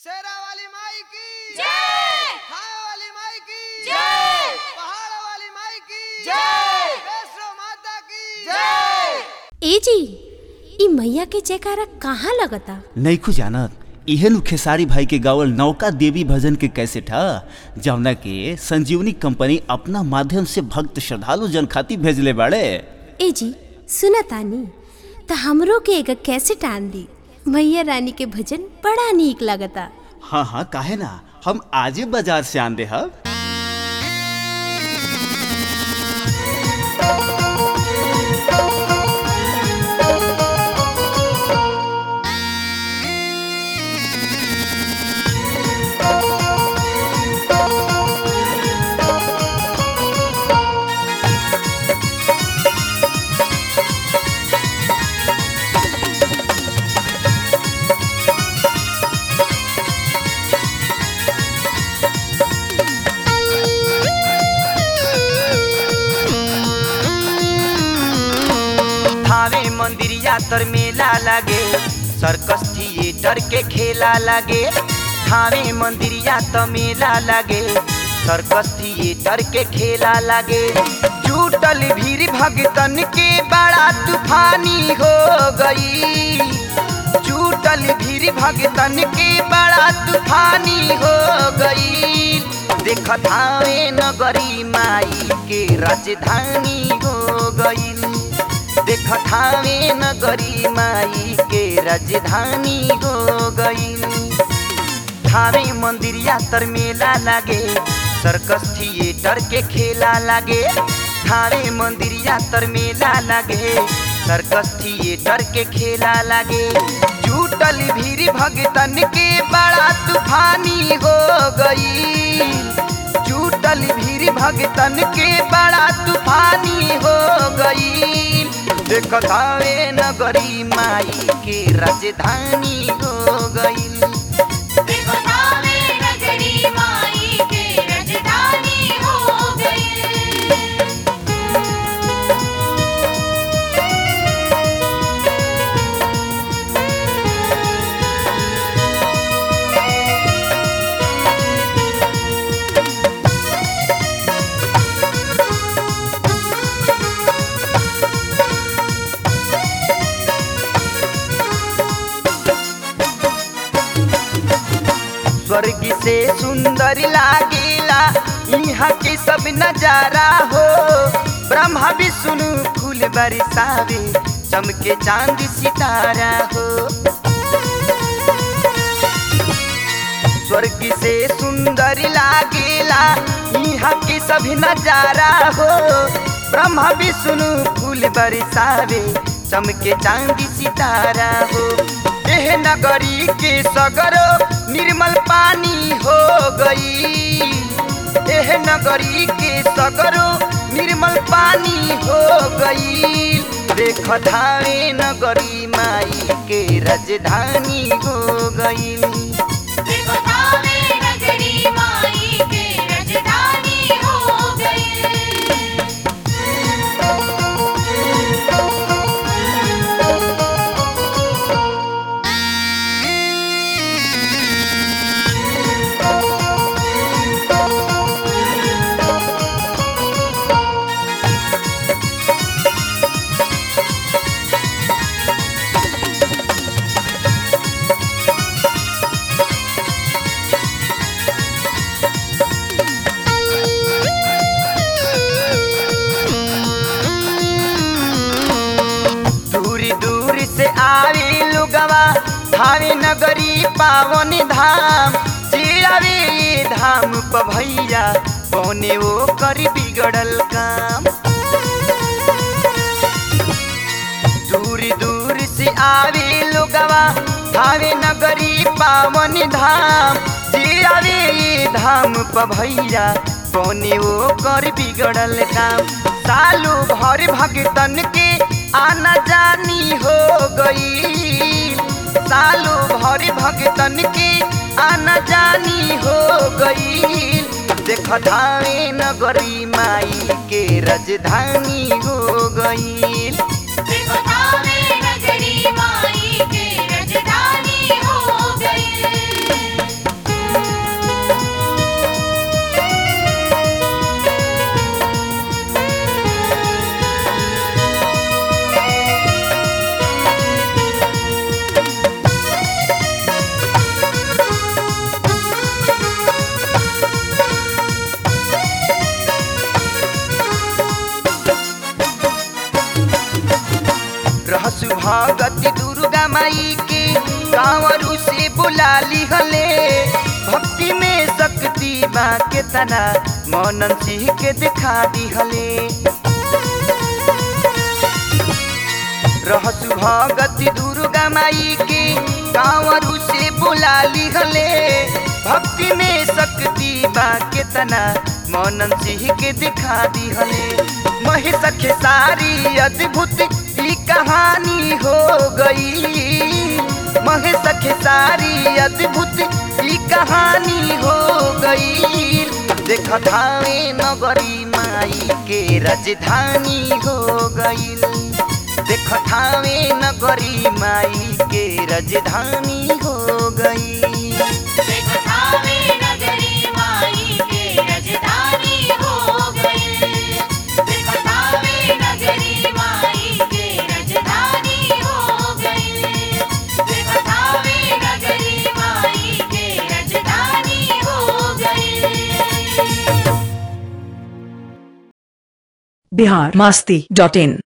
शेरा वाली माई की जय खाए वाली माई की जय पहाड़ वाली माई की जय वैष्णो माता की जय ए जी ई मैया के जयकारा कहाँ लगता नैखू जानत इहे नु खेसारी भाई के गावल नौका देवी भजन के कैसेट ह जौना के संजीवनी कंपनी अपना माध्यम से भक्त श्रद्धालु जन खातिर भेजले बाड़े ए जी सुना तानी त हमरो के एगो कैसेट आन दी मैया रानी के भजन बड़ा नीक लगता हाँ हाँ काहे ना हम आजे बाजार से आन दे हब थावे मंदिर यातर मेला लागे सर्कस थिएटर के खेला लागे थावे मंदिर यातर मेला लागे सर्कस थिएटर के खेला लागे जुटल भीड़ भगतन के बड़ा तूफानी हो गई जुटल भीड़ भगतन के बड़ा तूफानी हो गई देख थावे नगरी माई के राजधानी हो गई देख ठावे नगरी माई के राजधानी हो गई थावे मंदिर यातर मेला लागे सर्कस थिएटर के खेला लागे थावे मंदिर यातर मेला लागे सर्कस थिएटर के खेला लागे जुटल भीड़ भगतन के बड़ा तूफानी हो गई जुटल भीड़ भगतन के बड़ा तूफानी हो गई देख थावे नगरी माई के राजधानी हो गई देखो थावे नगरी माई के राजधानी हो गई स्वर्ग से सुंदर लागेला यहाँ के सब नजारा हो ब्रह्मा विष्णु फूल बरसावे चमके चांद सितारा हो स्वर्ग से सुंदर लागेला यहाँ के सभी नजारा हो ब्रह्मा विष्णु फूल बरसावे चमके चांदी सितारा हो एह नगरी के सगरो निर्मल पानी हो गई एह नगरी के सगरो निर्मल पानी हो गई देख धावे नगरी माई के राजधानी हो गई देखो थावे नगरी माई के राजधानी हो गई दूर दूर से आवे लुगवा धावे नगरी पावन धाम जे आवे ये धाम प भैया पौने वो कर बिगड़ल काम दूर दूर से आवे लुगवा धावे नगरी पावन धाम जे आवे ये धाम प भैया पौने वो कर बिगड़ल काम सालू भर भगतन के आना जानी हो गई सालू भर भगतन के आना जानी हो गई देख धावे नगरी माई के राजधानी हो गई देखो थावे नगरी माई के राजधानी हो गई माई के कांवरू से बुला ली हले भक्ति में शक्ति बा के तना मोनन सिंह के दिखा दी हले रहसु भगति दुर्गा माई के कांवरू से बुला ली हले भक्ति में शक्ति बा के तना मोनन सिंह के दिखा दी हले महेश खेसारी अद्भुत ई कहानी हो गई महेश खेसारी अद्भुत ई कहानी हो गई देख धावे नगरी माई के राजधानी हो गई देख थावे नगरी माई के राजधानी हो गई देखो थावे नगरी माई के राजधानी हो गई देखो थावे नगरी माई के राजधानी हो गई देखो थावे नगरी माई के राजधानी हो गई बिहार मास्ती डॉट इन